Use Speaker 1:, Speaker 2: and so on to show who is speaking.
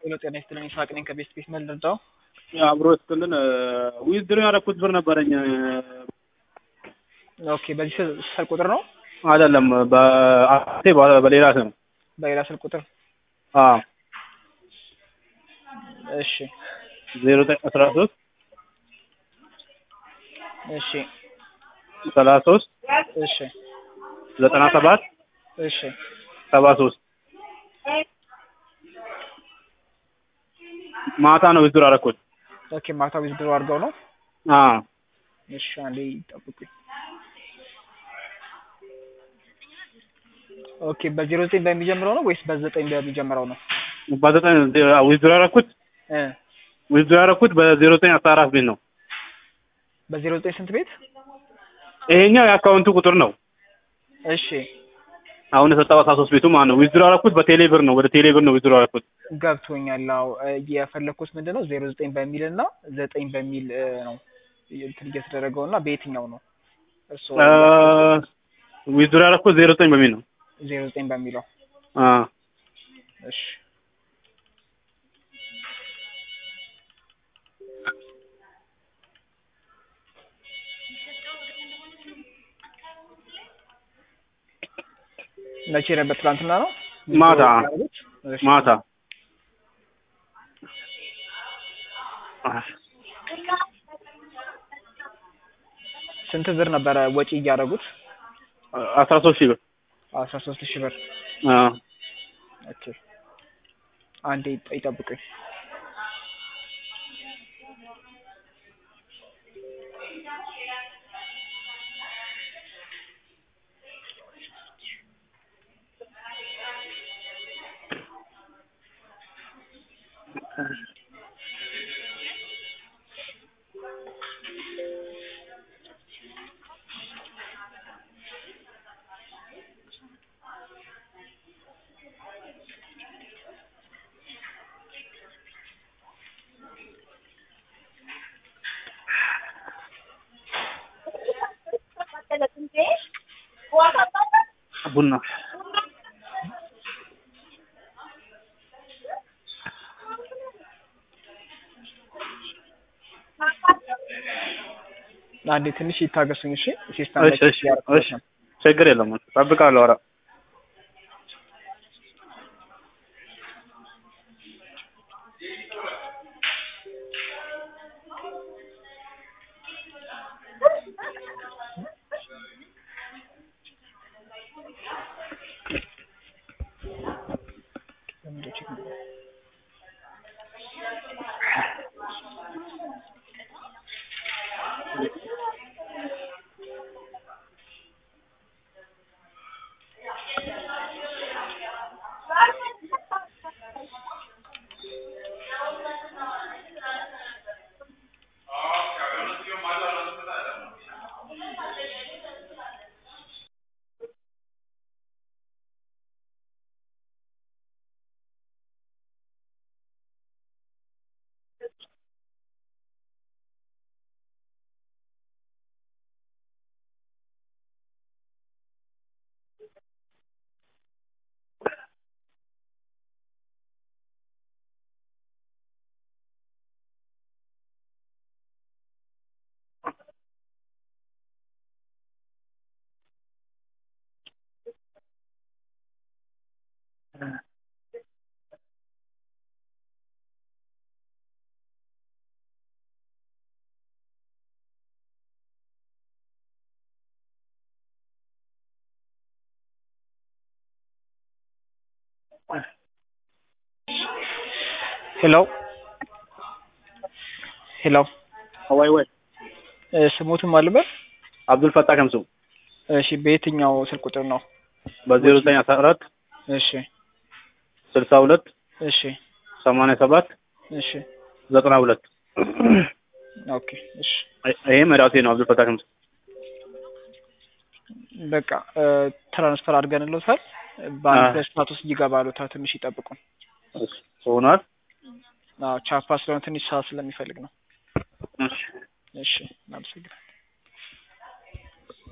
Speaker 1: ሄሎ ጤና ይስጥልኝ ይስሐቅ ነኝ ከቤስት ቤት መልደርዳው
Speaker 2: አብሮ ስትልን ዊዝድሮ ያደረኩት ብር ነበረኝ
Speaker 1: ኦኬ በዚህ ስልክ ቁጥር ነው
Speaker 2: አይደለም በአቴ በሌላ ስም
Speaker 1: በሌላ ስልክ ቁጥር
Speaker 2: አዎ
Speaker 1: እሺ
Speaker 2: ዜሮ ዘጠኝ አስራ ሶስት
Speaker 1: እሺ
Speaker 2: ሰላሳ ሶስት
Speaker 1: እሺ
Speaker 2: ዘጠና ሰባት
Speaker 1: እሺ
Speaker 2: ሰባ ሶስት ማታ ነው ዊዝድሮ ያደረኩት
Speaker 1: ኦኬ ማታ ዊዝድሮ አድርገው ነው
Speaker 2: አዎ
Speaker 1: እሺ አንዴ ይጠብቁኝ ኦኬ በዜሮ ዘጠኝ በሚጀምረው ነው ወይስ በዘጠኝ በሚጀምረው ነው
Speaker 2: በዘጠኝ ዊዝድሮ ያደረኩት
Speaker 1: እ
Speaker 2: ዊዝድሮ ያደረኩት በዜሮ ዘጠኝ አስራ አራት ቤት ነው
Speaker 1: በዜሮ ዘጠኝ ስንት ቤት
Speaker 2: ይሄኛው የአካውንቱ ቁጥር ነው
Speaker 1: እሺ
Speaker 2: አሁን የሰጠው አስራ ሶስት ቤቱ ማለት ነው ዊዝድሮ ያደረኩት በቴሌ ብር ነው ወደ ቴሌ ብር ነው ዊዝድሮ ያደረኩት
Speaker 1: ገብቶኛል አዎ የፈለግኩት ምንድን ነው ዜሮ ዘጠኝ በሚል እና ዘጠኝ በሚል እ ነው እንትን እየተደረገው እና በየትኛው ነው እሱ
Speaker 2: ዊዝድሮ ያደረኩት ዜሮ ዘጠኝ በሚል ነው
Speaker 1: ዜሮ ዘጠኝ በሚለው
Speaker 2: አ
Speaker 1: እሺ መቼ ነበር? ትናንትና ነው።
Speaker 2: ማታ
Speaker 1: እሺ።
Speaker 2: ማታ
Speaker 1: ስንት ብር ነበረ ወጪ እያደረጉት?
Speaker 2: አስራ ሶስት ሺህ ብር
Speaker 1: አስራ ሶስት ሺህ ብር።
Speaker 2: አ
Speaker 1: ኦኬ አንዴ ይጠ- ይጠብቁኝ።
Speaker 2: ቡና
Speaker 1: አንዴ ትንሽ ይታገሱኝ እሺ። ሲስተም
Speaker 2: እሺ እሺ እሺ ችግር የለም እጠብቃለሁ ኧረ
Speaker 1: ሄሎ ሄሎ
Speaker 2: ወይ ወይ
Speaker 1: እ ስሞትም አልበት
Speaker 2: አብዱል ፈታ ከምሱ
Speaker 1: እሺ በየትኛው ስልክ ቁጥር ነው?
Speaker 2: በዜሮ ዘጠኝ አስራ አራት
Speaker 1: እሺ
Speaker 2: ስልሳ ሁለት
Speaker 1: እሺ
Speaker 2: ሰማንያ ሰባት
Speaker 1: እሺ
Speaker 2: ዘጠና ሁለት
Speaker 1: ኦኬ እሺ
Speaker 2: ይሄም ራሴ ነው አብዱል ፈታ ከምሱ
Speaker 1: በቃ እ ትራንስፈር አድርገንልዎታል። በአንድ ሁለት ሰዓት ውስጥ ይገባሉታል። ትንሽ ይጠብቁን።
Speaker 2: እሺ ሆኗል
Speaker 1: አዎ ቻፓ ስለሆነ ትንሽ ሰዓት ስለሚፈልግ ነው።
Speaker 2: እሺ
Speaker 1: እሺ እናመሰግናለን።